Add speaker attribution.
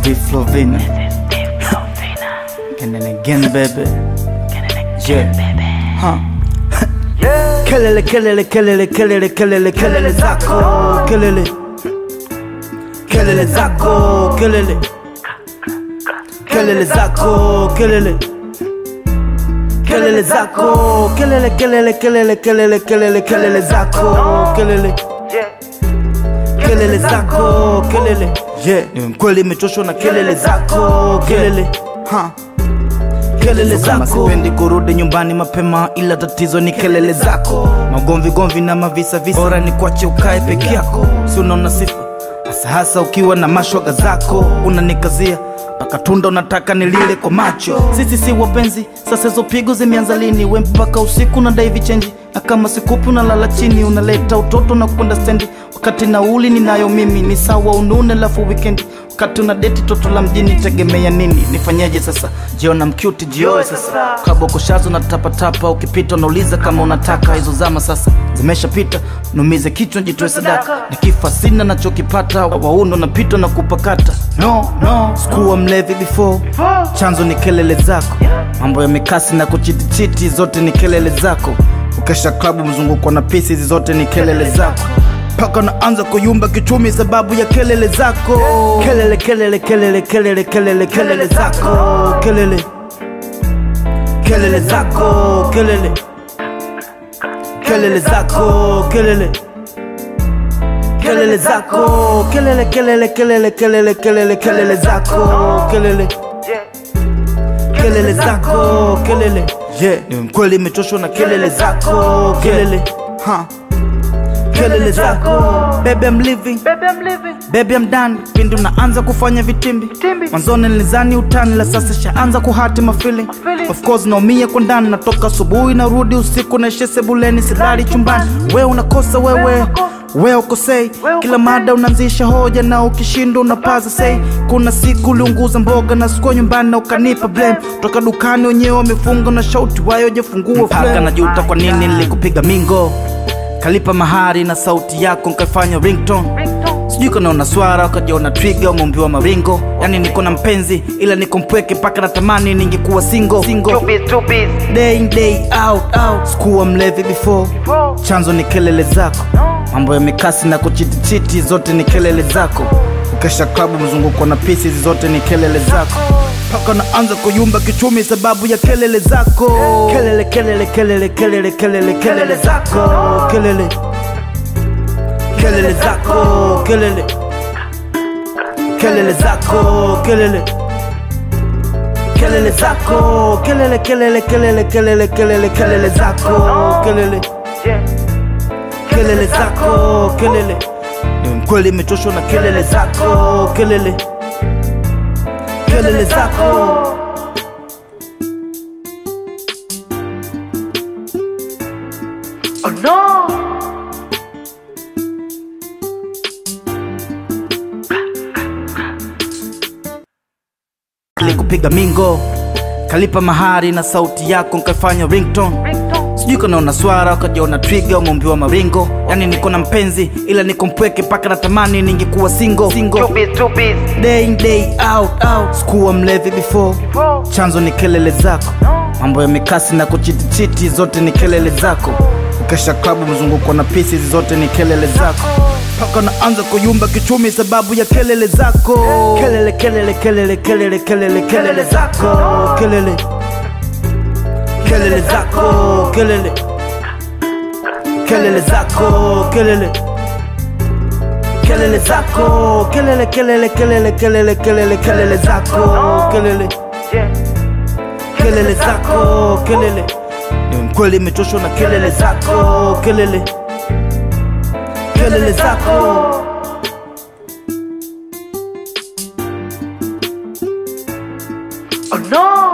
Speaker 1: V Flovina. And then again, baby. Yeah. Huh. Kelele, kelele, kelele, kelele, kelele, kelele zako, kelele. Kelele zako, kelele. Kelele zako, kelele. Kelele zako, kelele, kelele, kelele, kelele, kelele, kelele zako, kelele. Kelele zako, kelele. Yeah, ni mkweli imechoshwa na kelele zako, kelele. Ha. Kelele zako. Sipendi kurudi nyumbani mapema, ila tatizo ni kelele zako. Magomvi gomvi na mavisa visa, bora ni kuache ukae peke yako, si unaona sifa hasa hasa ukiwa na mashoga zako, unanikazia mpaka tunda unataka nilile kwa macho. Sisi si wapenzi, sasa hizo pigo zimeanza lini? We mpaka usiku na dai vichenji, na kama sikupi unalala chini, unaleta utoto na kwenda stendi, wakati nauli ninayo mimi ni sawa unune, lafu wikendi wakati una deti toto la mjini, tegemea nini? Nifanyeje sasa? Jiona mcute jioe sasa, kabokoshazo na tapatapa, ukipita unauliza kama unataka. Hizo zama sasa zimeshapita, numize kichwa jitoe sadaka, nikifa sina nachokipata, waundo napitwa na kupakata. No, no, sikuwa mlevi before, chanzo ni kelele zako, mambo ya mikasi na kuchitichiti, zote ni kelele zako. Ukesha klabu mzunguko na pisi, hizi zote ni kelele zako mpaka naanza kuyumba kichumi sababu ya kelele zako kelele kelele kelele kelele kelele kelele zako kelele kelele zako kelele kelele zako kelele kelele zako kelele kelele kelele kelele kelele kelele zako kelele kelele zako kelele yeah ni mkweli imechoshwa na kelele zako kelele ha kelele zako baby I'm living baby I'm done pindi unaanza kufanya vitimbi mwanzoni nilizani utani la sasa shaanza kuhati mafeeling of course naumia kwa ndani natoka asubuhi narudi usiku naishe sebuleni silali chumbani we unakosa wewe we ukosei kila mada unaanzisha hoja na ukishinda unapaza sei kuna siku uliunguza mboga na sikuwa nyumbani na ukanipa blame toka dukani wenyewe wamefunga na shauti wayo jefungua mpaka najuta kwa nini nilikupiga mingo kalipa mahari na sauti yako nkaifanya ringtone sijui kanaona swara ukajiona twiga umeumbiwa maringo yani niko na mpenzi ila niko mpweke mpaka natamani ningekuwa single, single. day in day out, out. sikuwa mlevi before chanzo ni kelele zako mambo ya mikasi na kuchitichiti zote ni kelele zako ukesha klabu mzunguko na pisi hizi zote ni kelele zako mpaka naanza kuyumba kichumi sababu ya kelele zako kelele kelele kelele kelele kelele kelele zako kelele kelele zako kelele kelele zako kelele kelele zako kelele kelele kelele kelele kelele kelele zako kelele kelele zako kelele ni mkweli imechoshwa na kelele zako kelele kelele zako
Speaker 2: Oh no!
Speaker 1: kupiga mingo kalipa mahari na sauti yako nkaifanya ringtone sijui kanaona swara ukajiona twiga umeumbiwa maringo yani niko na mpenzi ila niko mpweke mpaka natamani ningekuwa single, single. day in day out, out. sikuwa mlevi before chanzo ni kelele zako mambo ya mikasi na kuchitichiti zote ni kelele zako ukesha klabu mzunguko na pisi hizi zote ni kelele zako mpaka naanza kuyumba kichumi sababu ya kelele zako kelele kelele kelele kelele kelele kelele zako kelele kelele zako kelele kelele zako kelele kelele zako kelele kelele kelele kelele kelele kelele zako kelele kelele zako kelele ni mkweli imechoshwa na kelele zako kelele kelele zako
Speaker 2: Oh no!